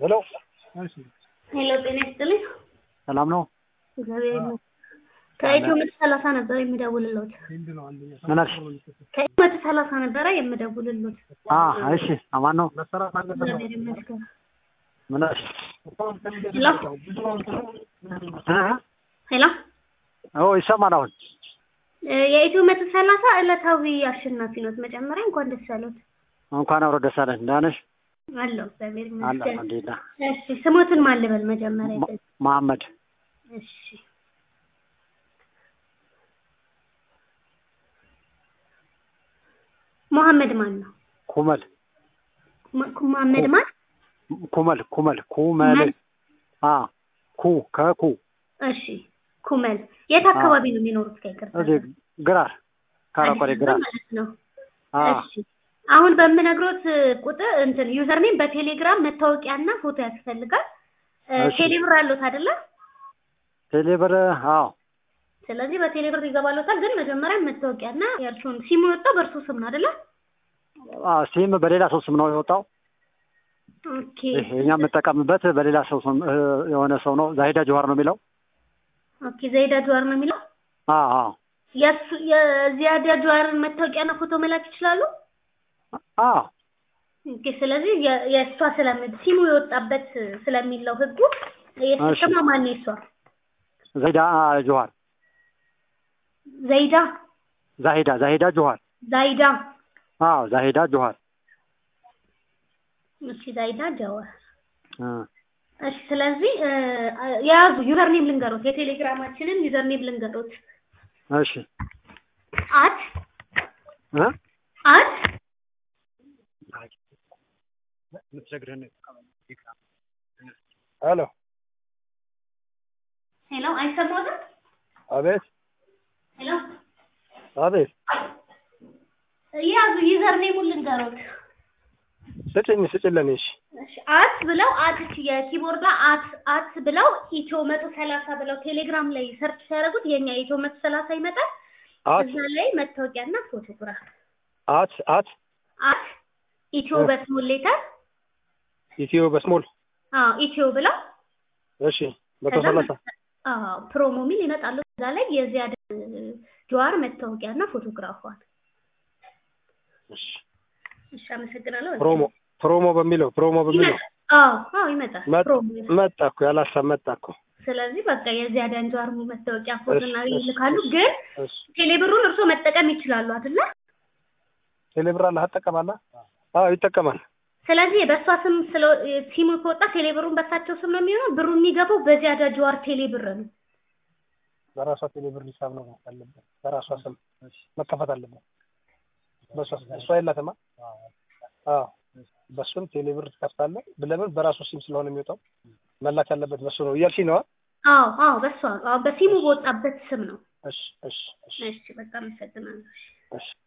ሄሎ ሄሎ ጤና ይስጥልኝ። ሰላም ነው? እግዚአብሔር ይመስገን። ከኢትዮ መቶ ሰላሳ ነበረ የምደውልልዎት። ምን አልሽ? ከኢትዮ መቶ ሰላሳ ነበረ የምደውልልዎት። አ እሺ፣ አማን ነው? እግዚአብሔር ይመስገን። ምን አልሽ? ሄሎ እ? ሄሎ ኦ ይሰማል አሁን። እ የኢትዮ መቶ ሰላሳ ዕለታዊ አሸናፊ ኖት። መጀመሪያ እንኳን ደስ ያለዎት። እንኳን አብሮ ደስ አለን። ደህና ነሽ? አለሁ እግዚአብሔር አለ ይመስገን። አልሐምዱሊላህ። እሺ ስሞትን ማን ልበል መጀመሪያ? ማ- መሐመድ እሺ መሐመድ ማን ነው? ኩመል ማ- መሐመድ ማን? ኩመል ኩመል ኩመል ኩመል? አ ኩ ከኩ እሺ ኩመል የት አካባቢ ነው የሚኖሩት? ከይቅርታ እዚህ ግራር ካራቆሬ አዲስ ግራር አበባ ማለት ነው። አ እሺ አሁን በምነግሮት ቁጥር እንትን ዩዘርኔም በቴሌግራም መታወቂያና ፎቶ ያስፈልጋል። እ እሺ። ቴሌብር አለዎት አይደለ? ቴሌብር አዎ ስለዚህ በቴሌብር ይገባሎታል። ግን መጀመሪያ መታወቂያና የእርሱን ሲሙ የወጣው በእርሱ ስም ነው አይደለ? አ ሲም በሌላ ሰው ስም ነው የወጣው። ኦኬ ይሄ እኛ የምንጠቀምበት በሌላ ሰው ስም እ፣ የሆነ ሰው ነው። ዛሂዳ ጀዋር ነው የሚለው። ኦኬ ዘይዳ ጀዋር ነው የሚለው። አ አ የእሱ የዚያዳ ጀዋርን መታወቂያና ፎቶ መላክ ይችላሉ። አ ኦኬ ስለዚህ የ- የእሷ ስለሚ ሲሙ የወጣበት ስለሚለው ህጉ የእሱ እሺ። ስሟ ማን ነው? የእሷ ዛሂዳ ጀዋር ዘይዳ ዛሂዳ ዛሂዳ ጀዋር ዛይዳ አዎ ዛሂዳ ጀዋር እሺ ዛይዳ ጀዋር እ እሺ ስለዚህ እ፣ የያዙ ዩዘርኔም ልንገሮት የቴሌግራማችንን ዩዘርኔም ልንገሮት እሺ አት እ አት ሄሎ ሄሎ አይሰማትም አቤት ሄሎ አቤት የያዙ ዩዘርኔሙን ልንገሮት ስጭኝ ስጭልን እሺ እሺ አት ብለው አት የኪቦርድ ላይ አት አት ብለው ኢትዮ መቶ ሰላሳ ብለው ቴሌግራም ላይ ሰርች ሲያደርጉት የኛ ኢትዮ መቶ ሰላሳ ይመጣል። አት እዛ ላይ መታወቂያና ፎቶግራፍ አት አት አት ኢትዮ እ። በስሞል ሌተር ኢትዮ በስሞል አዎ ኢትዮ ብለው እሺ መቶ ከዛ ሰላሳ አዎ ፕሮሞ ሚል ይመጣሉ። እዛ ላይ የዚያድ ጀዋር መታወቂያና ፎቶግራፏን። እሺ እሺ አመሰግናለሁ። ፕሮሞ ፕሮሞ በሚለው ፕሮሞ በሚለው ይመጣል። አዎ አዎ ይመጣል መጥ- ፕሮሞ ይላል። መጣ እኮ ያላሳብ መጣ እኮ ስለዚህ በቃ የዚያዳን ጀዋር መታወቂያ ፎቶና እሺ፣ እሺ፣ ይልካሉ። እሺ። ግን እሺ ቴሌብሩን እርስዎ መጠቀም ይችላሉ አይደለ? ቴሌብር አለ አትጠቀማለህ? አዎ ይጠቀማል። ስለዚህ በእሷ ስም ስለ ሲሙ ከወጣ ቴሌብሩን በሳቸው ስም ነው የሚሆነው። ብሩ የሚገባው በዚያዳ ጀዋር ቴሌብር ነው። በራሷ ቴሌብር ሂሳብ ነው ያለበት። በራሷ ስም መከፈት አለበት። በሷ እሷ የላትማ። አዎ በሱም ቴሌብር ትከፍታለህ። ለምን በራሱ ሲም ስለሆነ የሚወጣው መላክ ያለበት በሱ ነው እያልሽኝ ነዋ። አዎ አዎ በሷ አዎ በሲሙ በወጣበት ስም ነው። እሺ እሺ እሺ እሺ በጣም አመሰግናለሁ። እሺ